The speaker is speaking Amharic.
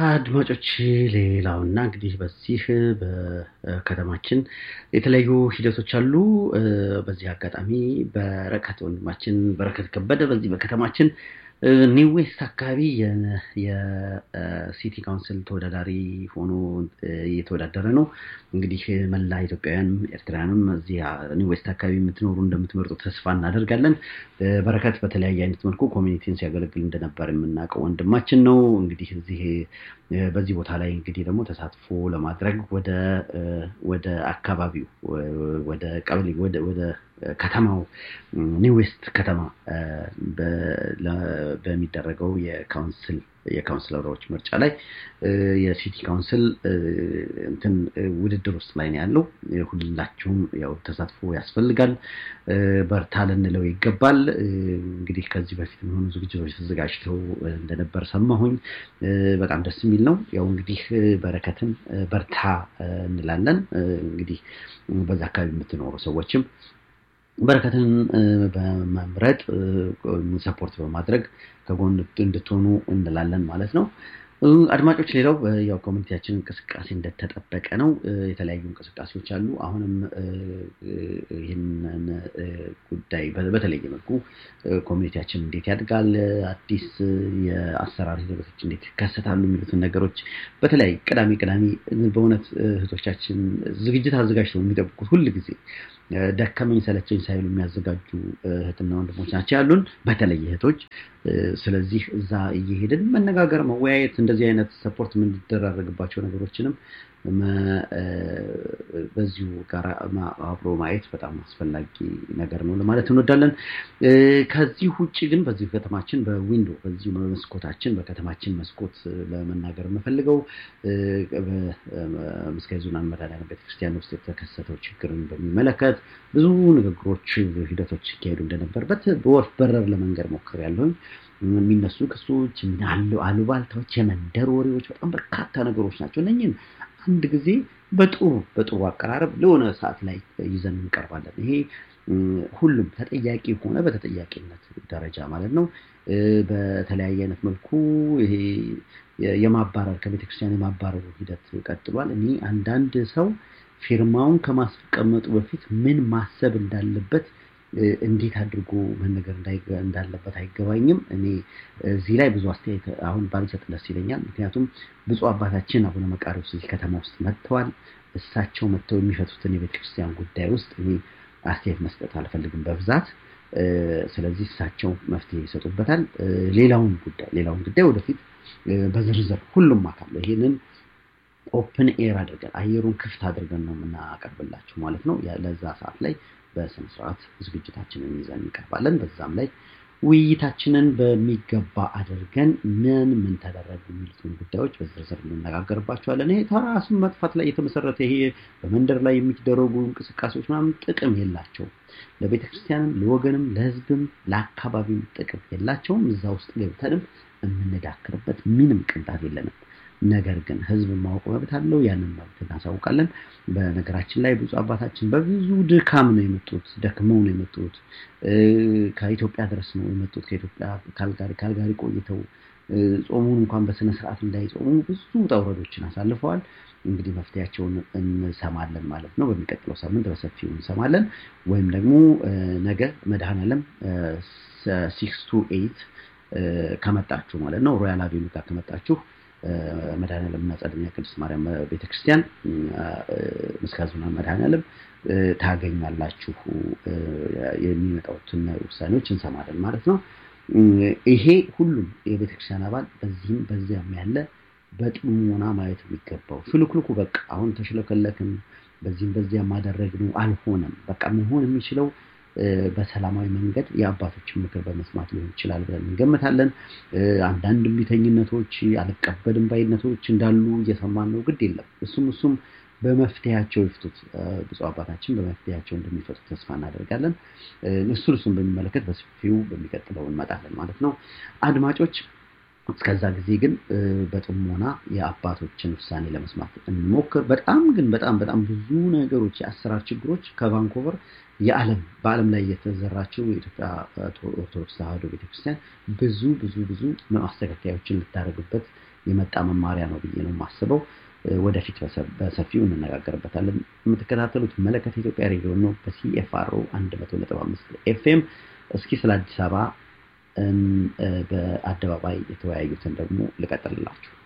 አድማጮች ሌላውና እንግዲህ በዚህ በከተማችን የተለያዩ ሂደቶች አሉ። በዚህ አጋጣሚ በረከት ወንድማችን በረከት ከበደ በዚህ በከተማችን ኒው ዌስት አካባቢ የሲቲ ካውንስል ተወዳዳሪ ሆኖ እየተወዳደረ ነው። እንግዲህ መላ ኢትዮጵያውያንም ኤርትራውያንም እዚህ ኒው ዌስት አካባቢ የምትኖሩ እንደምትመርጡ ተስፋ እናደርጋለን። በረከት በተለያየ አይነት መልኩ ኮሚኒቲን ሲያገለግል እንደነበር የምናውቀው ወንድማችን ነው። እንግዲህ እዚህ በዚህ ቦታ ላይ እንግዲህ ደግሞ ተሳትፎ ለማድረግ ወደ ወደ አካባቢው ወደ ቀበሌ ወደ ከተማው ኒው ዌስት ከተማ በሚደረገው የካውንስል የካውንስለሮች ምርጫ ላይ የሲቲ ካውንስል እንትን ውድድር ውስጥ ላይ ነው ያለው። ሁላችሁም ያው ተሳትፎ ያስፈልጋል። በርታ ልንለው ይገባል። እንግዲህ ከዚህ በፊት የሚሆኑ ዝግጅቶች ተዘጋጅተው እንደነበር ሰማሁኝ። በጣም ደስ የሚል ነው። ያው እንግዲህ በረከትን በርታ እንላለን። እንግዲህ በዛ አካባቢ የምትኖሩ ሰዎችም በረከትን በመምረጥ ሰፖርት በማድረግ ከጎን እንድትሆኑ እንላለን ማለት ነው። አድማጮች፣ ሌላው ያው ኮሚኒቲያችን እንቅስቃሴ እንደተጠበቀ ነው። የተለያዩ እንቅስቃሴዎች አሉ። አሁንም ይህንን ጉዳይ በተለየ መልኩ ኮሚኒቲያችን እንዴት ያድጋል፣ አዲስ የአሰራር ሂደቶች እንዴት ይከሰታሉ የሚሉትን ነገሮች በተለያዩ ቅዳሜ ቅዳሜ በእውነት እህቶቻችን ዝግጅት አዘጋጅተው የሚጠብቁት ሁል ጊዜ ደከመኝ ሰለቸኝ ሳይሉ የሚያዘጋጁ እህትና ወንድሞች ናቸው ያሉን፣ በተለይ እህቶች። ስለዚህ እዛ እየሄድን መነጋገር፣ መወያየት እንደዚህ አይነት ሰፖርት የምንደራረግባቸው ነገሮችንም በዚሁ ጋር አብሮ ማየት በጣም አስፈላጊ ነገር ነው ለማለት እንወዳለን። ከዚህ ውጭ ግን በዚህ ከተማችን በዊንዶ በዚሁ መስኮታችን በከተማችን መስኮት ለመናገር የምፈልገው በምስካየ ኅዙናን መድኃኔዓለም ቤተክርስቲያን ውስጥ የተከሰተው ችግርን በሚመለከት ብዙ ንግግሮች፣ ሂደቶች ሲካሄዱ እንደነበርበት በወፍ በረር ለመንገር ሞክሬያለሁኝ። የሚነሱ ክሶች፣ አሉባልታዎች፣ የመንደር ወሬዎች በጣም በርካታ ነገሮች ናቸው። እነኝህን አንድ ጊዜ በጥሩ በጥሩ አቀራረብ ለሆነ ሰዓት ላይ ይዘን እንቀርባለን። ይሄ ሁሉም ተጠያቂ ሆነ በተጠያቂነት ደረጃ ማለት ነው። በተለያየ አይነት መልኩ ይሄ የማባረር ከቤተክርስቲያን የማባረሩ ሂደት ቀጥሏል። እኔ አንዳንድ ሰው ፊርማውን ከማስቀመጡ በፊት ምን ማሰብ እንዳለበት እንዴት አድርጎ መነገር እንዳለበት አይገባኝም። እኔ እዚህ ላይ ብዙ አስተያየት አሁን ባልሰጥ ደስ ይለኛል። ምክንያቱም ብፁዕ አባታችን አቡነ መቃርዮስ እዚህ ከተማ ውስጥ መጥተዋል። እሳቸው መጥተው የሚፈቱትን የቤተክርስቲያን ጉዳይ ውስጥ እኔ አስተያየት መስጠት አልፈልግም በብዛት። ስለዚህ እሳቸው መፍትሄ ይሰጡበታል። ሌላውን ጉዳይ ሌላውን ጉዳይ ወደፊት በዝርዝር ሁሉም አካል ይሄንን ኦፕን ኤር አድርገን አየሩን ክፍት አድርገን ነው የምናቀርብላችሁ ማለት ነው። ለዛ ሰዓት ላይ በስነ ስርዓት ዝግጅታችንን ይዘን እንቀርባለን። በዛም ላይ ውይይታችንን በሚገባ አድርገን ምን ምን ተደረጉ የሚሉትን ጉዳዮች በዝርዝር እንነጋገርባቸዋለን። ይሄ ከራሱን መጥፋት ላይ የተመሰረተ ይሄ በመንደር ላይ የሚደረጉ እንቅስቃሴዎች ምናምን ጥቅም የላቸውም። ለቤተ ክርስቲያንም፣ ለወገንም፣ ለሕዝብም ለአካባቢም ጥቅም የላቸውም። እዛ ውስጥ ገብተንም የምንዳክርበት ምንም ቅንጣት የለንም። ነገር ግን ህዝብ ማወቅ መብት አለው። ያንን መብት እናሳውቃለን። በነገራችን ላይ ብፁዕ አባታችን በብዙ ድካም ነው የመጡት፣ ደክመው ነው የመጡት። ከኢትዮጵያ ድረስ ነው የመጡት። ከኢትዮጵያ ካልጋሪ ካልጋሪ ቆይተው ጾሙን እንኳን በስነ ስርዓት እንዳይጾሙ ብዙ ውጣ ውረዶችን አሳልፈዋል። እንግዲህ መፍትሄያቸውን እንሰማለን ማለት ነው። በሚቀጥለው ሳምንት በሰፊው እንሰማለን። ወይም ደግሞ ነገ መድኃኔዓለም ሲክስ ቱ ኤይት ከመጣችሁ ማለት ነው ሮያል አቬኑ ጋር ከመጣችሁ መድኃኔዓለም እና ጸደኛ ቅድስት ማርያም ቤተክርስቲያን ምስካየ ኅዙናን መድኃኔዓለም ታገኛላችሁ። የሚመጣውትን ውሳኔዎች እንሰማለን ማለት ነው። ይሄ ሁሉም የቤተክርስቲያን አባል በዚህም በዚያም ያለ በጥሞና ማየት የሚገባው ሽልክልኩ በቃ አሁን ተሽለከለክን፣ በዚህም በዚያም አደረግነው አልሆነም። በቃ መሆን የሚችለው በሰላማዊ መንገድ የአባቶችን ምክር በመስማት ሊሆን ይችላል ብለን እንገምታለን። አንዳንድ እምቢተኝነቶች፣ አልቀበልም ባይነቶች እንዳሉ እየሰማን ነው። ግድ የለም እሱም እሱም በመፍትሄያቸው ይፍቱት። ብፁዕ አባታችን በመፍትሄያቸው እንደሚፈቱ ተስፋ እናደርጋለን። እሱን እሱን በሚመለከት በሰፊው በሚቀጥለው እንመጣለን ማለት ነው። አድማጮች እስከዛ ጊዜ ግን በጥሞና የአባቶችን ውሳኔ ለመስማት እንሞክር። በጣም ግን በጣም በጣም ብዙ ነገሮች የአሰራር ችግሮች ከቫንኮቨር የዓለም በዓለም ላይ የተዘራችው የኢትዮጵያ ኦርቶዶክስ ተዋሕዶ ቤተክርስቲያን ብዙ ብዙ ብዙ ማስተካከያዎችን ልታደርግበት የመጣ መማሪያ ነው ብዬ ነው የማስበው። ወደፊት በሰፊው እንነጋገርበታለን። የምትከታተሉት መለከት ኢትዮጵያ ሬዲዮ ነው በሲኤፍአርኦ 100.5 ኤፍኤም። እስኪ ስለ አዲስ አበባ በአደባባይ የተወያዩትን ደግሞ ልቀጥልላችሁ።